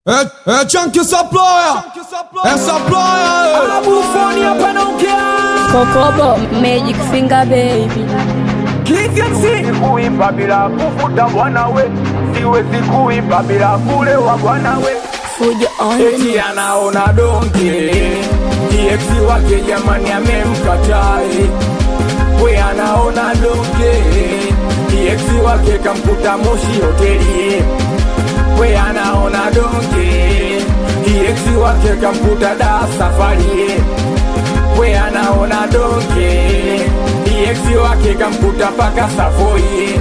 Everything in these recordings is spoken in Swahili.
É, é Chunky Supplier, é Supplier, Abufoni hapa naongea Kokobo Magic Finger Baby Kivyamsi kuimba bila kuvuta bwana we, siwezi kuimba bila kulewa bwana we. Fujo on the Eti anaona donge DX wake jamani amemkatai, we anaona donge DX wake kamkuta Moshi hoteli, we anaona donge DX wake kamkuta da safari, we anaona donge DX wake kamkuta paka Savoy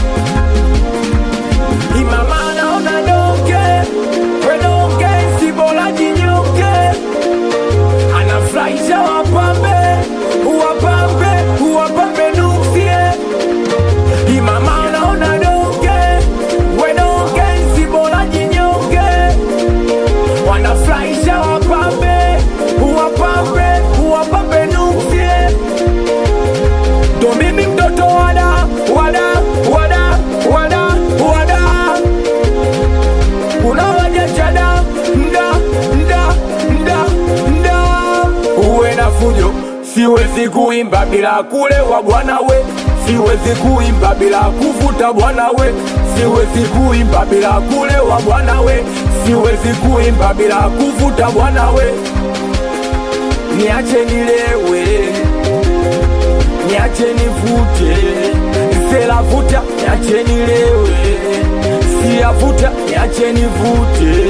Imama anaona donge we donge si bora jinyonge anafurahisha wapambe wapambe wapambe nuksie Imama anaona donge we donge si bora jinyonge wanafurahisha wapambe wapambe wapambe nuksie ndo mimi mtoto wada wada wada wada wada unawajachada mda mda mda mda uwe na fujo siwezi kuimba bila kulewa bwana we siwezi kuimba bila kuvuta bwana we siwezi kuimba bila kulewa bwana we siwezi kuimba bila kuvuta bwana we niache nilewe niache nivute selavuta niache nilewe siyavuta niache nivute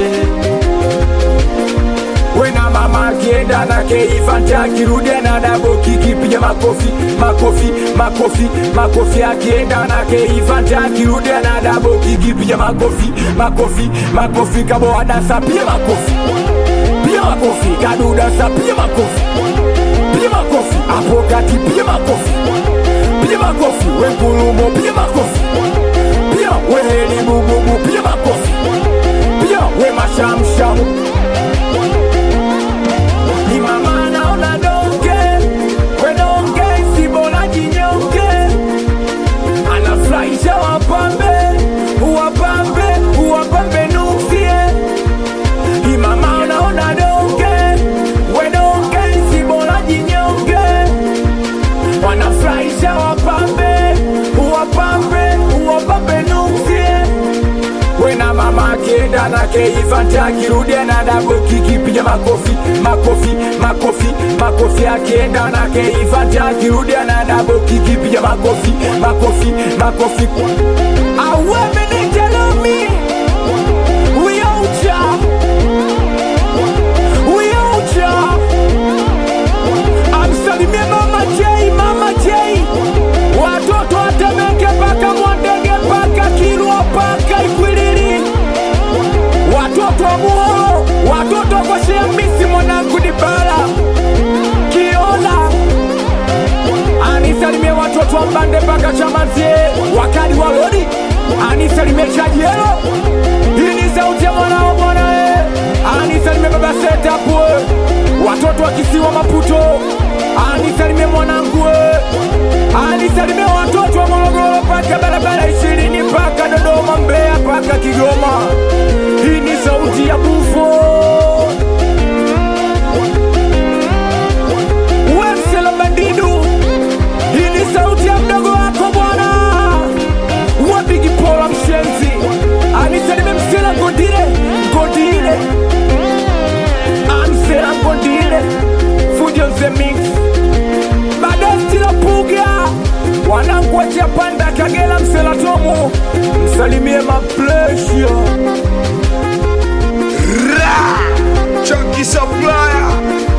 wena mama akienda na keifanta akirudia na dabo kikipiga makofi makofi makofi makofi akienda na keifanta akirudia na dabo kikipiga makofi makofi makofi kaboadasa pia makofi pia makofi kadudasa pia makofi pia makofi hapo kati pia makofi pia makofi wengulumo pia makofi pia wehelibububu pia makofi pia we mashamshamu ni mama naona donge we donge si bora jinyonge anafurahisha wapambe wapambe wapambe nuksie imama naona donge we donge si bora jinyonge wanafurahisha wapambe wapambe wapambe nuksie wena mama akienda na keivante akirudia na dabo kikipiga makofi makofi makofi makofi akienda na keivante akirudia na dabo kikipiga makofi makofi makofi awemenitelemi uyaucha uyaucha amsalimie mama J, mama J, watoto watemeke paka Mwandege paka Kilwa paka Ikwiriri, watoto wa Muhoro, watoto kwa Shemisi mwanangu Dibala Kiola, anisalimie watoto wa Mbande paka Chamazie, wakali wa Lodi, anisalimie Chajielo, hii ni sauti ya mwanao bwana eh, anisalimie baba Setapwe, watoto wa kisiwa Maputo, anisalimie mwanangu eh, anisalimie watoto wa Morogoro paka barabara ishirini mpaka Dodoma, Mbeya mpaka Kigoma. Hii ni sauti ya Bufo Wemsela Bandidu. Hii ni sauti ya mdogo wako bwana Wabigi Pola Mshenzi, anisalimie Msela Godile Godile, Amsela Godile Fujo the Mix Badesti la Puga wanangu wa Japanda Kagera Msela Tomu, msalimie maplesio Chunky Supplier,